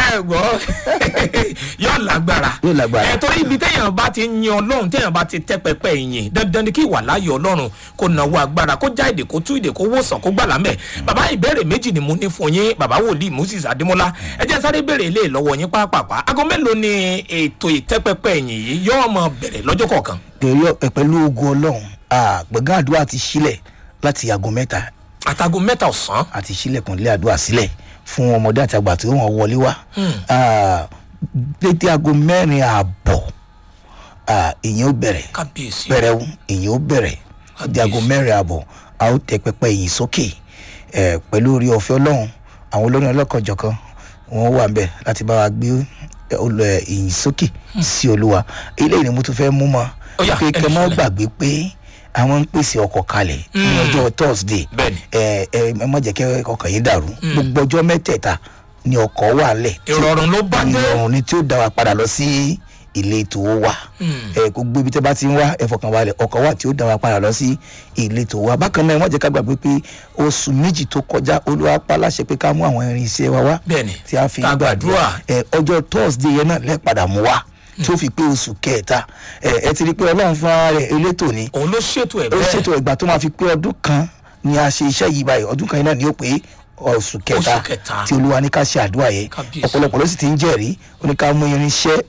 ẹ gbọ́ yóò lágbára Yóò lágbára. ẹ torí ibi téèyàn bá ti yin ọlọ́run téèyàn bá ti tẹ́ pẹpẹ ìyìn dandan ni kí ìwà láàyè ọlọ́run kó nawó agbára kó já èdè kó tú èdè kó wòsàn kó gbàlá mẹ́ bàbá ìbéèrè méjì ni mo ní fún yín bàbá wòlíì moses adémọlá ẹ jẹ́ sáré béèrè ilé lọ́wọ́ yín pápápá aago mélòó ni ètò ìtẹ́pẹpẹ ìyìn yìí yóò mọ bẹ̀rẹ̀ lọ́jọ́ kọ̀ọ̀kan pẹ̀lú ẹ, pẹ̀lú ogun ọlọ́run ah, gbọ̀ngàn àdúrà ti sílẹ̀ láti aago mẹ́ta àtàgò mẹ́ta ọ̀sán àti sílẹ̀kùn ilé àdúrà sílẹ̀ fún ọmọdé àti àgbà tí wọ́n wọlé wá Ah, dédé aago mẹ́rin ààbọ̀ ah, ìyẹn ó bẹ̀rẹ̀ kábíyèsí pẹrẹwu èyí ó bẹ̀rẹ̀ di aago mẹ́rin àbọ̀ a ó tẹ pẹpẹ yìí sókè ẹ pẹ̀lú orí ọ̀fẹ́ ọlọ́run àwọn olórin ọlọ́kanjọ̀kan wọn wà ń bẹ̀ láti bá wa gbé ẹ, olú ẹ, ìyìn sókè sí olúwa eléyìí ni mo tún fẹ́ mú mọ́ Ó yá, pé ẹni kẹ́ mọ́ sílẹ̀. gbàgbé pé àwọn ń pèsè ọkọ̀ kalẹ̀ ní ọjọ́ thursday Bẹ́ẹ̀ni. ẹ ẹ ẹ má jẹ́ kẹ́ ọkọ̀ yín dàrú gbogbo ọjọ́ mẹ́tẹ̀ẹ̀ta ni ọkọ̀ wà lẹ̀ tí- ìrọ̀rùn ló bá dé ìrọ̀rùn ni tí ó dá wa padà lọ sí ìletò wa ẹ gbogbo ibi tẹ bá ti ń wá ẹ fọkàn balẹ̀ ọkọ̀ wa tí ó dá wa padà lọ sí ìletò wa bákan náà wọ́n jẹ́ ká gbàgbé pé oṣù méjì tó kọjá olúwa pa láṣẹ pé ká mú àwọn irin iṣẹ́ wa wá Bẹ́ẹ̀ni, tí a fi ká gbàdúrà. ẹ ọjọ́ thursday yẹn náà lẹ́ padà mú wa tí ó fi pé oṣù kẹta ẹ ẹ ti rí i pé ọlọ́run fún ara rẹ̀ elétò ni òun ló ṣètò ẹ̀ ó bẹ́ẹ̀ ṣètò ìgbà tó máa fi pé ọdún kan ni a ṣe iṣẹ́ yìí báyìí ọdún kan yìí náà ni ó pé oṣù kẹta Oṣù kẹta. tí olúwa ní ká ṣe àdúrà yẹn Kábíyèsí. ọ̀pọ̀lọpọ̀ ló sì ti ń jẹ́rìí ó ní ká mú irinṣẹ́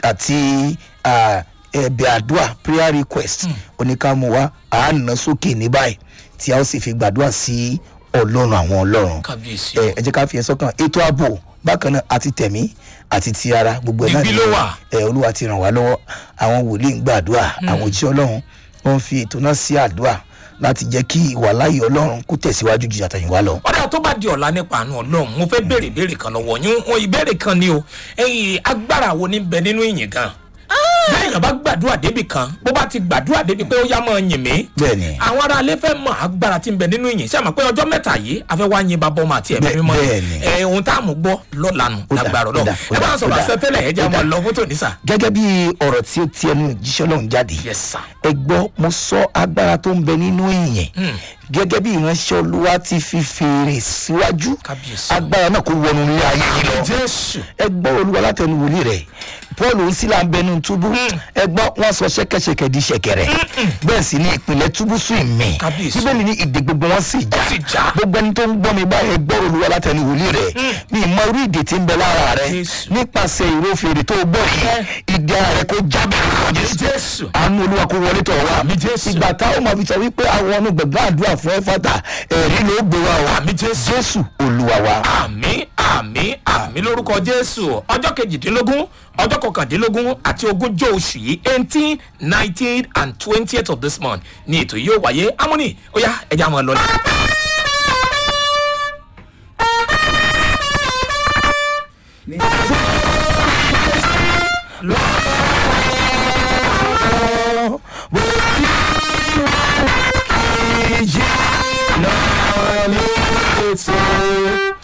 àti ah, ẹ̀bẹ̀ àdúrà prayer request ó ní ká mú wá àánà sókè ní báyìí tí a ó sì fi gbàdúrà sí ọlọ́run àwọn ọlọ́run kábíyèsí ẹ ẹ jẹ́ ká fi ẹ sọ́kàn ètò ààbò bákan náà àti tẹ̀mí àti ti ara gbogbo ẹ̀ náà Digbí ló wà. ẹ olúwa ti ràn wá lọ́wọ́ àwọn wòlíì ń gbàdúrà àwọn òjíṣẹ́ ọlọ́run wọ́n fi ètò náà sí àdúrà láti jẹ́ kí ìwà láàyè ọlọ́run kó tẹ̀síwájú ju àtẹ̀yìnwá lọ. ọ̀dà tó bá di ọ̀la nípa àánú ọlọ́run mo fẹ́ béèrè ìbéèrè kan lọ́wọ́ yín wọn ìbéèrè kan ni o ẹ̀yin agbára wo ní bẹ nínú ìyìn gan bẹ́ẹ̀ yàn bá gbàdúrà débi kan bó bá ti gbàdúrà débi pé ó yá mọ́ yìn mí bẹ́ẹ̀ni àwọn ará alẹ́ fẹ́ mọ agbára tí ń bẹ nínú ìyìn sẹ́mi pé ọjọ́ mẹ́ta yìí a fẹ́ wá yin bàbá ọmọ àti ẹ̀mí Bẹ́ẹ̀- mímọ́ bẹ́ẹ̀ni. ẹ̀ ohun tá a mú gbọ́ lọ́la nù Ó dà, lágbára ó ọlọ́run dà, ó ẹ bá dà, ń sọ̀rọ̀ ó dà. àṣetẹ́lẹ̀ ẹ jẹ́ Ó dà. máa lọ fótó nísà gẹ́gẹ́ bí ọ̀rọ̀ tí ó ti ẹnu jíṣẹ́ ọlọ́run jáde yes sir ẹ gbọ́ mo sọ agbára tó ń bẹ nínú ìyẹn gẹ́gẹ́ bí ìránṣẹ́ olúwa ti fi fèrè síwájú Kábíyèsí. agbára náà kó wọnú ilé ayé yìí lọ jésù ẹ gbọ́ olúwa látẹnu wòlíì rẹ̀ paul ń sílà ń bẹnu túbú ẹ gbọ́ wọn sọ ṣẹ́kẹ́ṣẹkẹ̀ di ṣẹ̀kẹ̀rẹ̀ bẹ́ẹ̀ sì ni ìpìlẹ̀ túbú sùn ìmì Kábíyèsí. bíbélì ní ìdè gbogbo wọn sì já sì já. gbogbo ẹni tó ń gbọ́ mi báyìí ẹ gbọ́ olúwa látẹnu wòlíì rẹ̀ ní ìmọ̀ orí ìdè tí ń bẹ lára rẹ̀ Jésù. nípasẹ̀ ìró fèrè tó gbọ́ yìí ìdè ara rẹ̀ kó jábẹ̀ lórúkọ jésù jésù àánú olúwa kó wọlé tọ̀ wá Àmín Jésù. ìgbà táwọn máa fi sọ wípé àwọn ọ̀nà gbẹ̀gbẹ́ àdúrà fún ẹ́fàtà ẹ̀rí ló gbé wa o Àmín Jésù. jésù olúwa wa. àmì àmì àmì lórúkọ jésù ọjọ́ kejìdínlógún ọjọ́ kọkàndínlógún àti ogúnjọ́ oṣù yìí eighteen nineteen and twentieth of this month ni ètò yìí yóò wáyé amúnì ó yá ẹja máa lọ.